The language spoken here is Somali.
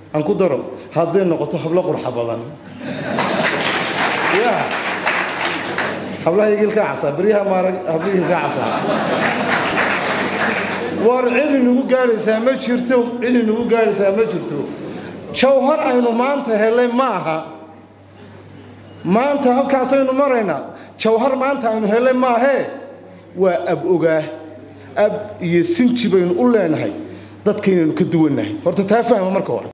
aan ku daro hadday noqoto hablo qurxa badan ya hablaha igilkaa casaa beryaha maarag hablaha igilkaa casaa war cid inagu gaadhaysaa ma jirto cid inagu gaadhaysaa ma jirto jawhar aynu maanta helay ma aha maanta halkaasaynu maraynaa jawhar maanta aynu helay maahee waa ab ogaa ab iyo sinji baynu u leenahay dadkaynaynu ka duwannahay horta taa fahma marka hore